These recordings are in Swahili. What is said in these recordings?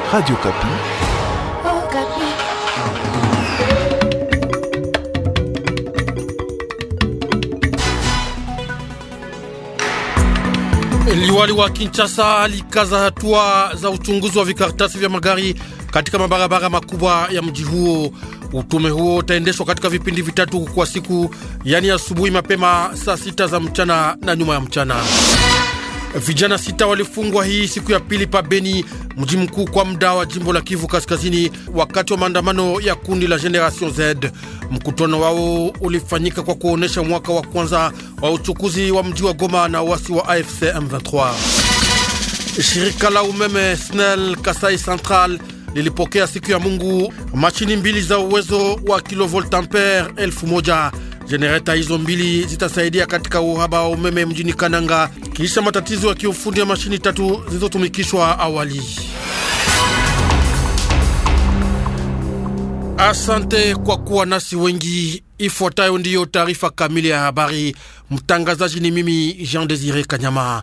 Radio Kapi. Oh, Kapi. Liwali wa Kinshasa alikaza hatua za uchunguzi wa vikaratasi vya magari katika mabarabara makubwa ya mji huo. Utume huo utaendeshwa katika vipindi vitatu kwa siku, yani asubuhi mapema saa sita za mchana na nyuma ya mchana. Vijana sita walifungwa hii siku ya pili pa Beni, mji mkuu kwa muda wa jimbo la Kivu Kaskazini, wakati wa maandamano ya kundi la Generation Z. Mkutano wao ulifanyika kwa kuonesha mwaka wa kwanza wa uchukuzi wa mji wa Goma na wasi wa AFC M23. Shirika la umeme SNEL Kasai Central lilipokea siku ya Mungu mashini mbili za uwezo wa kilovoltampere elfu moja. Jenereta hizo mbili zitasaidia katika uhaba wa umeme mjini Kananga kisha matatizo ya kiufundi ya mashini tatu zilizotumikishwa awali. Asante kwa kuwa nasi wengi. Ifuatayo ndiyo taarifa kamili ya habari. Mtangazaji ni mimi Jean Desire Kanyama.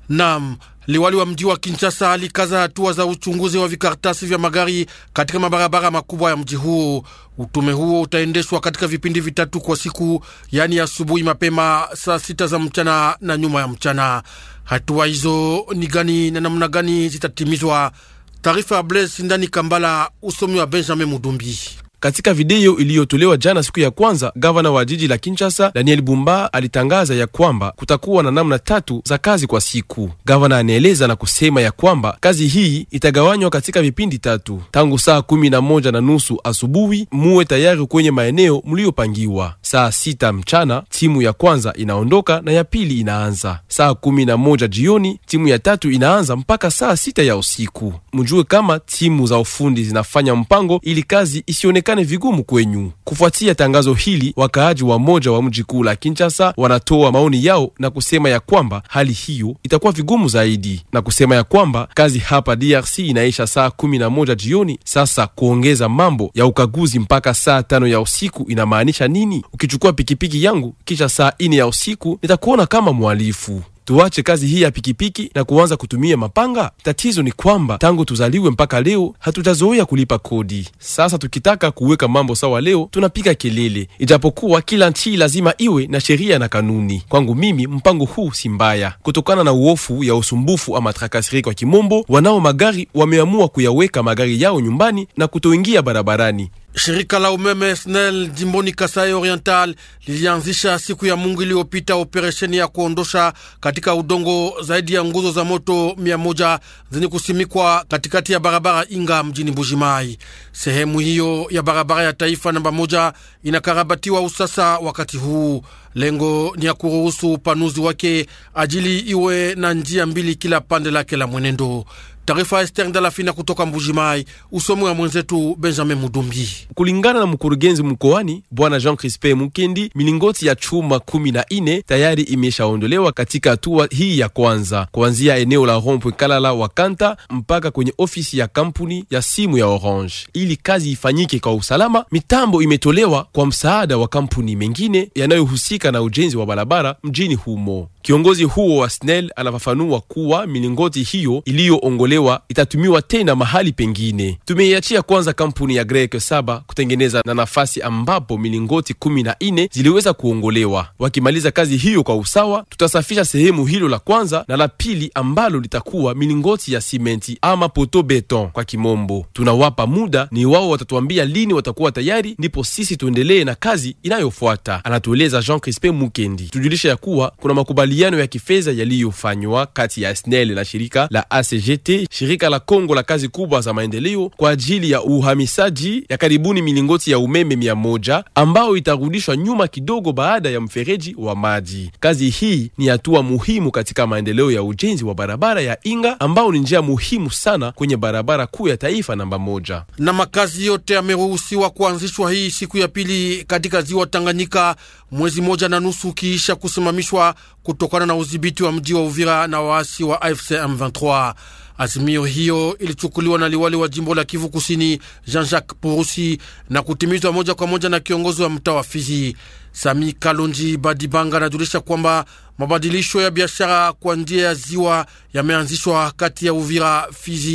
Nam liwali wa mji wa Kinshasa alikaza hatua za uchunguzi wa vikaratasi vya magari katika mabarabara makubwa ya mji huo. Utume huo utaendeshwa katika vipindi vitatu kwa siku, yaani asubuhi mapema saa sita za mchana na nyuma ya mchana. Hatua hizo ni gani na namna gani zitatimizwa? Taarifa ya Blaise Ndani Kambala, usomi wa Benjamin Mudumbi. Katika video iliyotolewa jana siku ya kwanza, gavana wa jiji la Kinshasa Daniel Bumba alitangaza ya kwamba kutakuwa na namna tatu za kazi kwa siku. Gavana anaeleza na kusema ya kwamba kazi hii itagawanywa katika vipindi tatu. Tangu saa kumi na moja na nusu asubuhi muwe tayari kwenye maeneo mliopangiwa. Saa sita mchana timu ya kwanza inaondoka na ya pili inaanza. Saa kumi na moja jioni timu ya tatu inaanza mpaka saa sita ya usiku. Mjue kama timu za ufundi zinafanya mpango ili kazi isionekane vigumu kwenyu. Kufuatia tangazo hili, wakaaji wa moja wa mji kuu la Kinshasa wanatoa maoni yao na kusema ya kwamba hali hiyo itakuwa vigumu zaidi, na kusema ya kwamba kazi hapa DRC inaisha saa kumi na moja jioni. Sasa kuongeza mambo ya ukaguzi mpaka saa tano ya usiku inamaanisha nini? Ukichukua pikipiki yangu kisha saa ine ya usiku nitakuona kama mhalifu. Tuache kazi hii ya pikipiki na kuanza kutumia mapanga. Tatizo ni kwamba tangu tuzaliwe mpaka leo hatujazoea kulipa kodi. Sasa tukitaka kuweka mambo sawa leo tunapiga kelele, ijapokuwa kila nchi lazima iwe na sheria na kanuni. Kwangu mimi mpango huu si mbaya, kutokana na uofu ya usumbufu ama trakasiri kwa kimombo. Wanao magari wameamua kuyaweka magari yao nyumbani na kutoingia barabarani. Shirika la umeme SNEL jimboni Kasai Oriental lilianzisha siku ya Mungu iliyopita operesheni ya kuondosha katika udongo zaidi ya nguzo za moto mia moja zenye kusimikwa katikati ya barabara Inga mjini Mbujimai. Sehemu hiyo ya barabara ya taifa namba moja inakarabatiwa usasa wakati huu. Lengo ni ya kuruhusu upanuzi wake ajili iwe na njia mbili kila pande lake la mwenendo. Taarifa Ester Ndalafina kutoka Mbujimai, usomi wa mwenzetu Benjamin Mudumbi. Kulingana na mkurugenzi mkoani bwana Jean Crispe Mukendi, milingoti ya chuma kumi na ine tayari imeshaondolewa katika hatua hii ya kwanza, kuanzia eneo la Rompwe Kalala Wakanta mpaka kwenye ofisi ya kampuni ya simu ya Orange. Ili kazi ifanyike kwa usalama, mitambo imetolewa kwa msaada wa kampuni mengine yanayohusika na ujenzi wa barabara mjini humo. Kiongozi huo wa SNEL anafafanua kuwa milingoti hiyo iliyoongolewa itatumiwa tena mahali pengine. Tumeiachia kwanza kampuni ya Grek saba kutengeneza na nafasi ambapo milingoti kumi na nne ziliweza kuongolewa. Wakimaliza kazi hiyo kwa usawa, tutasafisha sehemu hilo la kwanza na la pili ambalo litakuwa milingoti ya simenti ama poto beton kwa kimombo. Tunawapa muda, ni wao watatuambia lini watakuwa tayari, ndipo sisi tuendelee na kazi inayofuata, anatueleza Jean Crispe Mukendi. Tujulisha ya kuwa kuna makubaliano ya kifedha yaliyofanywa kati ya SNEL na shirika la ACGT, shirika la Kongo la kazi kubwa za maendeleo kwa ajili ya uhamisaji ya karibuni milingoti ya umeme mia moja ambao itarudishwa nyuma kidogo baada ya mfereji wa maji. Kazi hii ni hatua muhimu katika maendeleo ya ujenzi wa barabara ya Inga ambao ni njia muhimu sana kwenye barabara kuu ya taifa namba moja. Na makazi yote yameruhusiwa kuanzishwa hii siku ya pili katika ziwa Tanganyika, mwezi moja na nusu ukiisha kusimamishwa kutokana na udhibiti wa mji wa Uvira na waasi wa AFC M23. Azimio hiyo ilichukuliwa na liwali wa jimbo la Kivu Kusini Jean-Jacques Purusi na kutimizwa moja kwa moja na kiongozi wa mtaa wa Fizi Sami Kalonji Badibanga. Anajulisha kwamba mabadilisho ya biashara kwa njia ya ziwa yameanzishwa kati ya Uvira, Fizi,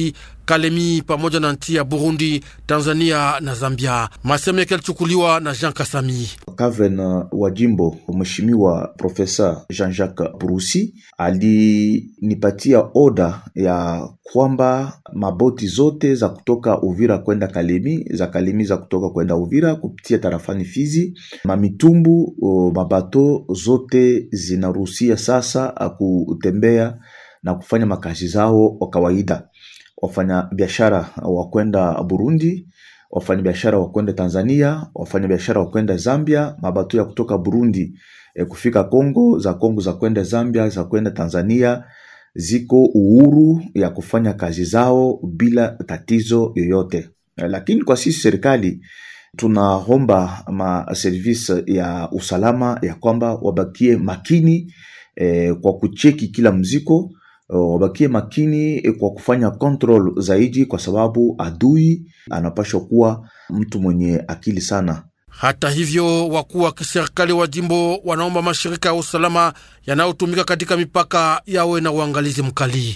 Kalemi pamoja na nchi ya Burundi, Tanzania na Zambia. Masemo yake yalichukuliwa na Jean Kasami. Gavana wa jimbo Mheshimiwa Profesa Jean-Jacques Purusi alinipatia oda ya kwamba maboti zote za kutoka Uvira kwenda Kalemi, za Kalemi za kutoka kwenda Uvira kupitia tarafani Fizi, mamitumbu mabato zote zinaruhusia sasa kutembea na kufanya makazi zao kwa kawaida. Wafanya biashara wa kwenda Burundi, wafanya biashara wa kwenda Tanzania, wafanya biashara wa kwenda Zambia, mabato ya kutoka Burundi e, kufika Kongo, za Kongo za kwenda Zambia, za kwenda Tanzania ziko uhuru ya kufanya kazi zao bila tatizo yoyote. Lakini kwa sisi serikali tunaomba maservisi ya usalama ya kwamba wabakie makini eh, kwa kucheki kila mziko wabakie makini eh, kwa kufanya control zaidi, kwa sababu adui anapashwa kuwa mtu mwenye akili sana. Hata hivyo, wakuu wa kiserikali wa jimbo wanaomba mashirika ya usalama yanayotumika katika mipaka yawe na uangalizi mkali.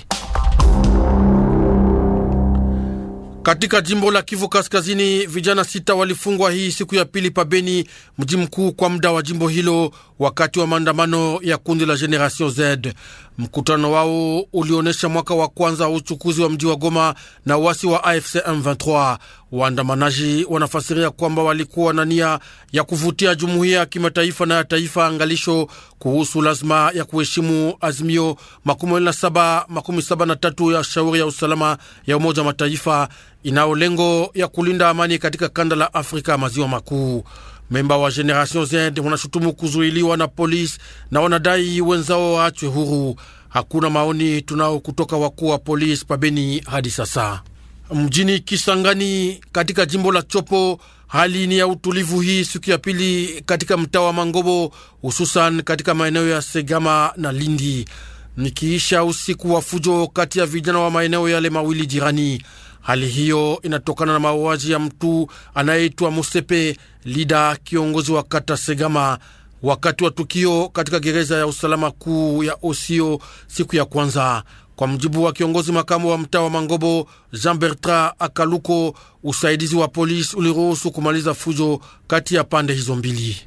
Katika jimbo la Kivu Kaskazini, vijana sita walifungwa hii siku ya pili pabeni, mji mkuu kwa muda wa jimbo hilo, wakati wa maandamano ya kundi la Generation Z. Mkutano wao ulionyesha mwaka wa kwanza wa uchukuzi wa mji wa Goma na wasi wa AFC M23. Waandamanaji wanafasiria kwamba walikuwa na nia ya kuvutia jumuiya ya kimataifa na ya taifa angalisho kuhusu lazima ya kuheshimu azimio makumi na saba makumi saba na tatu ya shauri ya usalama ya Umoja wa Mataifa inayo lengo ya kulinda amani katika kanda la Afrika maziwa makuu. Memba wa Generation Z wanashutumu kuzuiliwa na polisi na wanadai wenzao waachwe huru. Hakuna maoni tunao kutoka wakuu wa polisi pabeni hadi sasa. Mjini Kisangani katika jimbo la Chopo, hali ni ya utulivu hii siku ya pili katika mtaa wa Mangobo, hususan katika maeneo ya Segama na Lindi, nikiisha usiku wa fujo kati ya vijana wa maeneo yale mawili jirani. Hali hiyo inatokana na mauaji ya mtu anayeitwa Musepe Lida, kiongozi wa kata Segama, wakati wa tukio katika gereza ya usalama kuu ya Osio siku ya kwanza. Kwa mjibu wa kiongozi makamu wa mtaa wa Mangobo Jean Bertrand Akaluko, usaidizi wa polisi uliruhusu kumaliza fujo kati ya pande hizo mbili.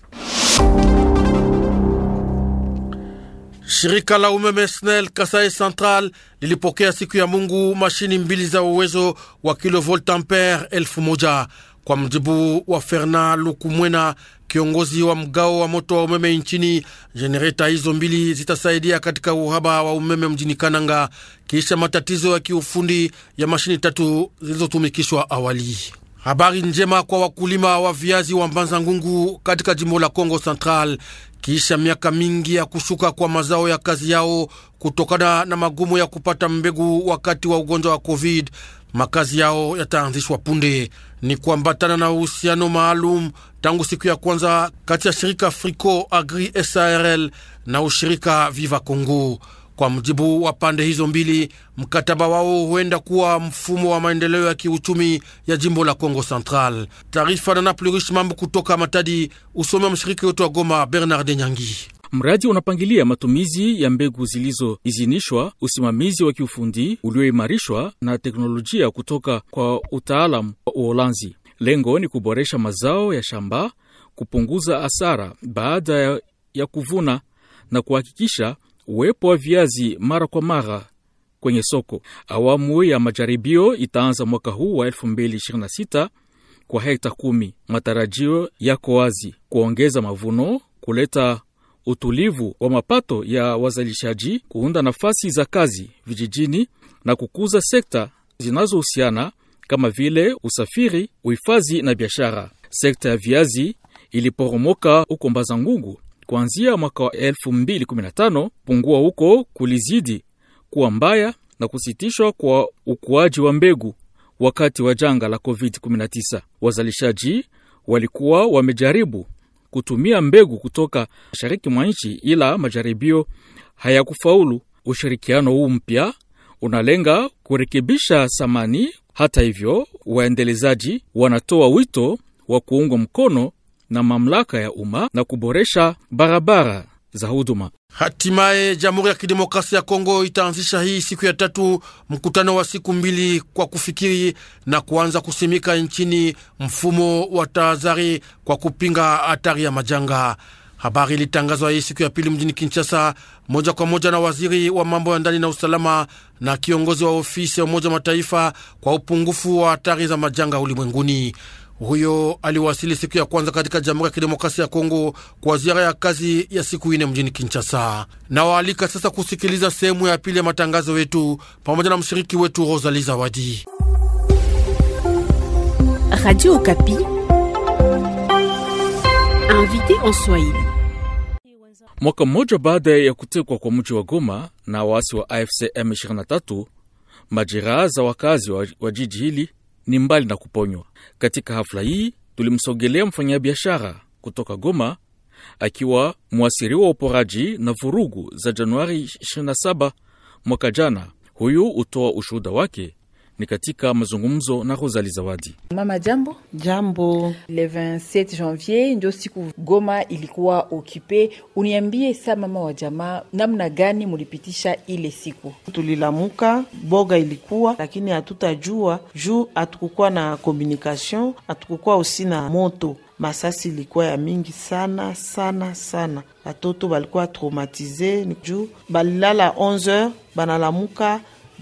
Shirika la umeme SNEL Kasai Central lilipokea siku ya Mungu mashini mbili za uwezo wa kilovolt ampere elfu moja kwa mjibu wa Fernand Lukumwena, kiongozi wa mgao wa moto wa umeme nchini. Jenereta hizo mbili zitasaidia katika uhaba wa umeme mjini Kananga kisha matatizo ya kiufundi ya mashini tatu zilizotumikishwa awali. Habari njema kwa wakulima wa viazi wa Mbanza Ngungu katika jimbo la Kongo Central kisha miaka mingi ya kushuka kwa mazao ya kazi yao kutokana na magumu ya kupata mbegu wakati wa ugonjwa wa Covid, makazi yao yataanzishwa punde. Ni kuambatana na uhusiano maalum tangu siku ya kwanza kati ya shirika Frico Agri SARL na ushirika Viva Congo. Kwa mjibu wa pande hizo mbili, mkataba wao huenda kuwa mfumo wa maendeleo ya kiuchumi ya jimbo la Kongo Central. Taarifa na Naplurish Mambo kutoka Matadi, usome wa mshiriki wetu wa Goma, Bernard Nyangi. Mradi unapangilia matumizi ya mbegu zilizoidhinishwa, usimamizi wa kiufundi ulioimarishwa na teknolojia kutoka kwa utaalamu wa Uholanzi. Lengo ni kuboresha mazao ya shamba, kupunguza hasara baada ya, ya kuvuna na kuhakikisha uwepo wa viazi mara kwa mara kwenye soko. Awamu ya majaribio itaanza mwaka huu wa 2026 kwa hekta kumi. Matarajio yako wazi: kuongeza mavuno, kuleta utulivu wa mapato ya wazalishaji, kuunda nafasi za kazi vijijini na kukuza sekta zinazohusiana kama vile usafiri, uhifadhi na biashara. Sekta ya viazi iliporomoka huko Mbazangungu kuanzia mwaka wa 2015. Pungua huko kulizidi kuwa mbaya na kusitishwa kwa ukuaji wa mbegu wakati wa janga la COVID-19. Wazalishaji walikuwa wamejaribu kutumia mbegu kutoka mashariki mwa nchi, ila majaribio hayakufaulu. Ushirikiano huu mpya unalenga kurekebisha thamani. Hata hivyo, waendelezaji wanatoa wito wa kuungwa mkono na mamlaka ya umma na kuboresha barabara za huduma. Hatimaye Jamhuri ya Kidemokrasia ya Kongo itaanzisha hii siku ya tatu mkutano wa siku mbili kwa kufikiri na kuanza kusimika nchini mfumo wa tahadhari kwa kupinga hatari ya majanga. Habari ilitangazwa hii siku ya pili mjini Kinshasa, moja kwa moja na waziri wa mambo ya ndani na usalama na kiongozi wa ofisi ya Umoja wa Mataifa kwa upungufu wa hatari za majanga ulimwenguni. Huyo aliwasili siku ya kwanza katika Jamhuri ya Kidemokrasia ya Kongo kwa ziara ya kazi ya siku ine mjini Kinshasa. Nawaalika sasa kusikiliza sehemu ya pili ya matangazo yetu pamoja na mshiriki wetu Rosali Zawadi. Radio Okapi. Invité en Swahili. Mwaka mmoja baada ya kutekwa kwa mji wa Goma na waasi wa AFC M23, majeraha za wakazi wa, wa jiji hili ni mbali na kuponywa. Katika hafla hii tulimsogelea mfanyabiashara kutoka Goma akiwa mwasiriwa wa uporaji na vurugu za Januari 27 mwaka jana. Huyu hutoa ushuhuda wake ni katika mazungumzo na Rosali Zawadi. Mama jambo. Jambo. Le 27 janvier ndio siku Goma ilikuwa okipe. Uniambie sa mama wa jamaa, namna gani mulipitisha ile siku? Tulilamuka, boga ilikuwa lakini hatutajua juu hatukukuwa na communication, hatukukuwa usi na moto. Masasi ilikuwa ya mingi sana sana sana, batoto balikuwa traumatize juu balilala 11h banalamuka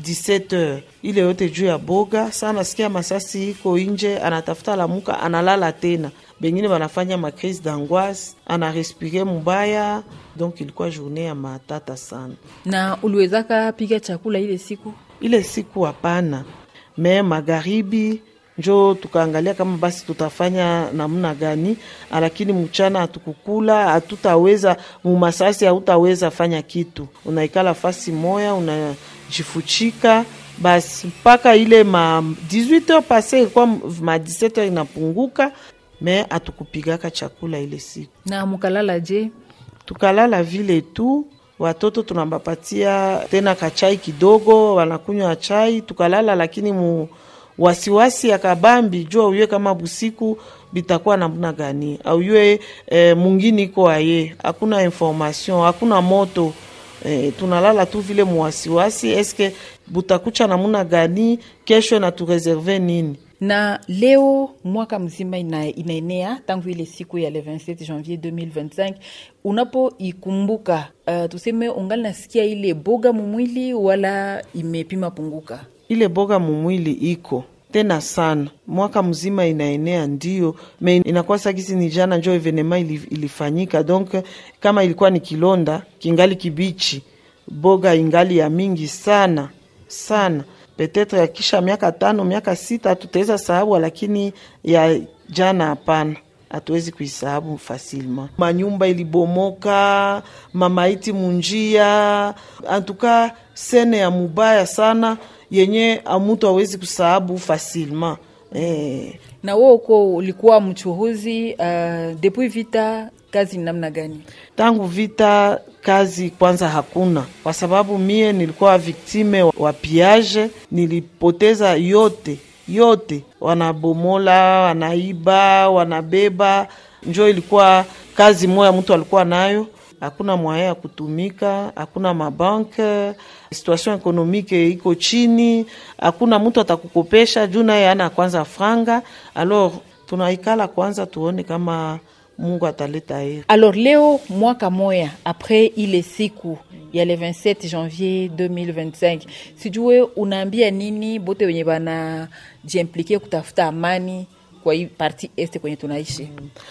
17h ile yote juu ya boga sana. Nasikia masasi iko inje, anatafuta lamuka, analala tena. Bengine banafanya makrise d'angoisse, anarespire mubaya. Donc ilikuwa journée ya matata sana. Na uliwezaka piga chakula ile siku? Ile siku hapana, me magharibi njo tukaangalia kama basi tutafanya namna gani, lakini mchana hatukukula, hatutaweza mumasasi, hautaweza fanya kitu, unaikala fasi moya una jifuchika basi mpaka ile ma 18h pase ilikuwa ma 17h inapunguka, me atukupigaka chakula ile siku. Na mukalala je? Tukalala vile tu, watoto tunabapatia tena kachai kidogo, wanakunywa chai, tukalala, lakini mu wasiwasi ya kabambi jua uyue kama busiku bitakuwa namna gani, auyue e, mungini iko aye, hakuna information, hakuna moto E, tunalala tu vile muwasiwasi, eske butakucha namuna gani kesho na tureserve nini? Na leo mwaka mzima ina, inaenea tangu ile siku ya le 27 janvier 2025 unapoikumbuka, uh, tuseme ungali nasikia ile boga mumwili wala imepima punguka? Ile boga mumwili iko tena sana, mwaka mzima inaenea, ndio me inakuwa sakisi ni jana njo evenema ilifanyika. Donc kama ilikuwa ni kilonda kingali kibichi, boga ingali ya mingi sana sana. Petetre ya kisha miaka tano miaka sita tutaweza sahabu, lakini ya jana hapana, hatuwezi kuisahabu fasilma. Manyumba ilibomoka, mamaiti munjia, antuka sene ya mubaya sana yenye amutu awezi kusahabu fasilma eh. Na wewe uko ulikuwa mchuhuzi uh, depuis vita, kazi ni namna gani? Tangu vita kazi kwanza hakuna, kwa sababu mie nilikuwa viktime wa piage, nilipoteza yote yote, wanabomola, wanaiba, wanabeba, njo ilikuwa kazi moya mtu alikuwa nayo hakuna mwaya ya kutumika, hakuna mabanke, situation ekonomike iko chini, hakuna mtu atakukopesha juu naye ana kwanza franga. Alors tunaikala kwanza tuone kama Mungu ataleta heri. Alors leo mwaka moya apres ile siku ya le 27 janvier 2025, sijue unaambia nini bote wenye bana jiimplike kutafuta amani kwa hii parti este kwenye tunaishi?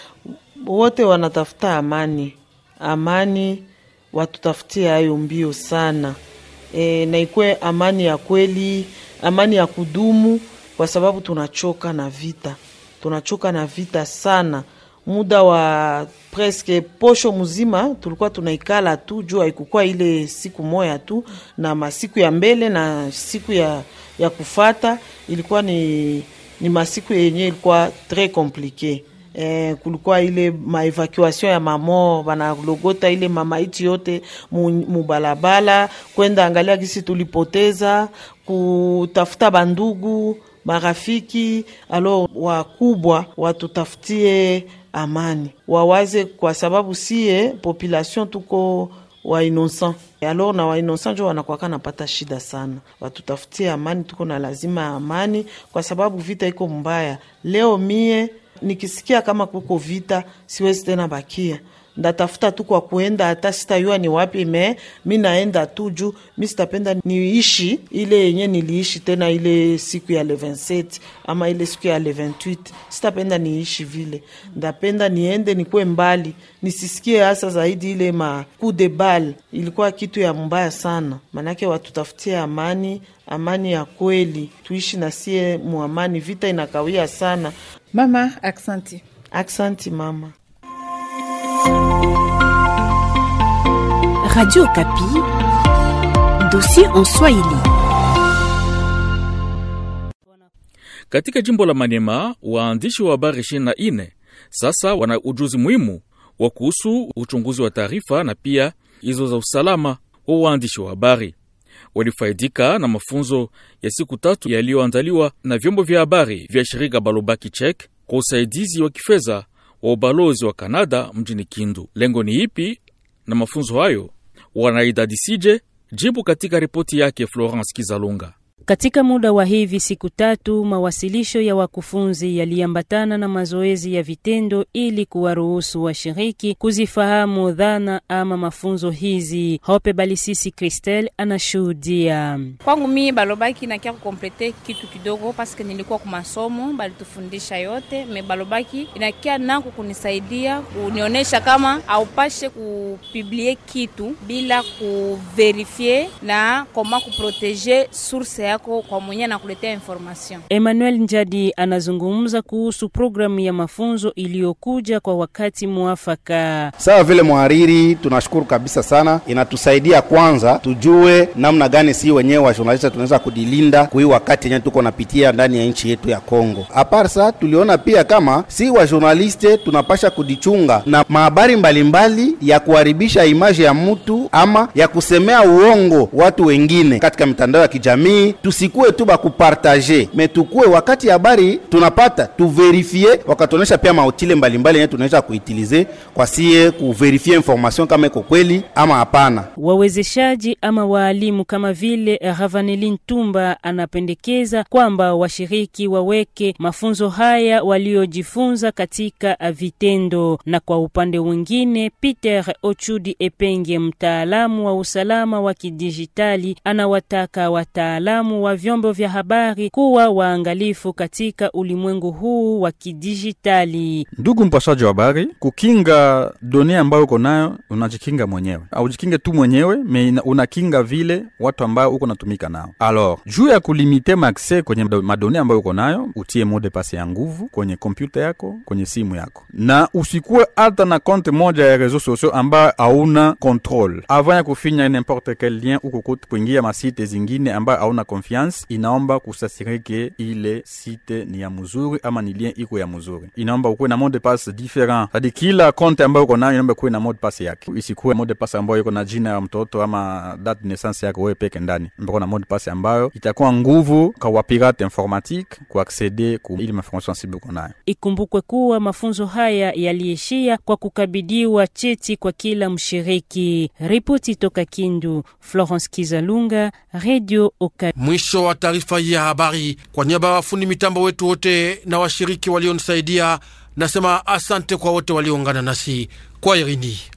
Wote wanatafuta amani amani watutafutie hayo mbio sana e, na ikwe amani ya kweli, amani ya kudumu, kwa sababu tunachoka na vita, tunachoka na vita sana. Muda wa preske posho mzima tulikuwa tunaikala tu juu haikukuwa ile siku moya tu, na masiku ya mbele na siku ya, ya kufata ilikuwa ni, ni masiku yenye ilikuwa tres komplike. Eh, kulikuwa ile maevacuation ya mamo banalogota ile mamaiti yote mubalabala kwenda angalia kisi tulipoteza kutafuta bandugu marafiki. Alo wakubwa watutafutie amani, wawaze kwa sababu sie population tuko wa innocent alors na wa innocent njo wanakwaka napata shida sana. Watutafutie amani, tuko na lazima ya amani kwa sababu vita iko mbaya. Leo mie nikisikia kama kuko vita siwezi tena bakia ndatafuta tu kwa kuenda, hata sitayua ni wapi, me mi naenda tu juu mi sitapenda niishi ile yenye niliishi tena ile siku ya le 27 ama ile siku ya le 28. Sitapenda niishi vile, ndapenda niende nikuwe mbali, nisisikie hasa zaidi ile ma coup de balle. Ilikuwa kitu ya mbaya sana, manake watutafutie amani, amani ya kweli, tuishi na sie muamani. Vita inakawia sana. Mama, aksanti. Aksanti mama. Radio Kapi, dossier en Swahili. Katika jimbo la Maniema, waandishi wa habari 24 sasa wana ujuzi muhimu wa kuhusu uchunguzi wa taarifa na pia hizo za usalama wa waandishi wa habari. Walifaidika na mafunzo ya siku tatu yaliyoandaliwa na vyombo vya habari vya shirika Balobaki Chek kwa usaidizi wa kifedha wa ubalozi wa Kanada mjini Kindu. Lengo ni ipi na mafunzo hayo? Wanaidadisije? Jibu katika ripoti yake Florence Kizalunga. Katika muda wa hivi siku tatu, mawasilisho ya wakufunzi yaliambatana na mazoezi ya vitendo ili kuwaruhusu washiriki kuzifahamu dhana ama mafunzo hizi. Hope Balisisi Christel anashuhudia. Kwangu mimi balobaki nakia kukomplete kitu kidogo, paske nilikuwa kwa masomo balitufundisha yote, me balobaki inakia nako kunisaidia kunionyesha kama aupashe kupiblie kitu bila kuverifie na koma kuproteje source yako kwa mwenye anakuletea information. Emmanuel Njadi anazungumza kuhusu programu ya mafunzo iliyokuja kwa wakati mwafaka. Sawa vile mhariri, tunashukuru kabisa sana, inatusaidia kwanza tujue namna gani si wenyewe wa journalist tunaweza kujilinda kui wakati yenyewe tuko napitia ndani ya nchi yetu ya Kongo. Aparsa tuliona pia kama si wa journaliste tunapasha kujichunga na mahabari mbalimbali ya kuharibisha imaji ya mtu ama ya kusemea uongo watu wengine katika mitandao ya kijamii tusikuwe tu bakupartaje me tukue wakati habari tunapata tuverifie, wakatuonyesha pia mautile mbalimbali yenye tunaweza kuitilize kwa sie kuverifie information kama iko kweli ama hapana. Wawezeshaji ama waalimu kama vile Ravanelin Tumba anapendekeza kwamba washiriki waweke mafunzo haya waliojifunza katika vitendo, na kwa upande mwingine Peter Ochudi Epenge, mtaalamu wa usalama wa kidijitali, anawataka wataalamu wa vyombo vya habari kuwa waangalifu katika ulimwengu huu wa kidijitali. Ndugu mpashaji wa habari, kukinga dunia ambayo uko nayo, unajikinga mwenyewe, aujikinge tu mwenyewe me unakinga vile watu ambao uko natumika nao. Alors juu ya kulimite makse kwenye madone ambayo uko nayo, utie mode passe ya nguvu kwenye kompyuta yako, kwenye simu yako, na usikuwe hata na konte moja ya reseaux sociaux ambayo hauna control avant ya kufinya n'importe quel lien uko kuingia masite zingine ambayo hauna confiance. Inaomba kusasirike ile site ni ya mzuri ama ni lien iko ya mzuri, inaomba ukuwe na mode passe different, hadi kila konte ambayo uko nayo inaomba kuwe na mode passe yake, isikuwe mode passe ambayo iko na jina ya mtoto ama date de naissance yako wewe peke ndani, mbako na mode passe ambayo itakuwa nguvu kwa wapirate informatique kuaccede ku ile information sensible uko nayo. Ikumbukwe kuwa mafunzo haya yaliishia kwa kukabidiwa cheti kwa kila mshiriki. Ripoti toka Kindu, Florence Kizalunga, Radio Okapi. Mwisho wa taarifa hii ya habari. Kwa niaba ya wafundi mitambo wetu wote na washiriki walionisaidia, nasema asante kwa wote walioungana nasi kwa Irini.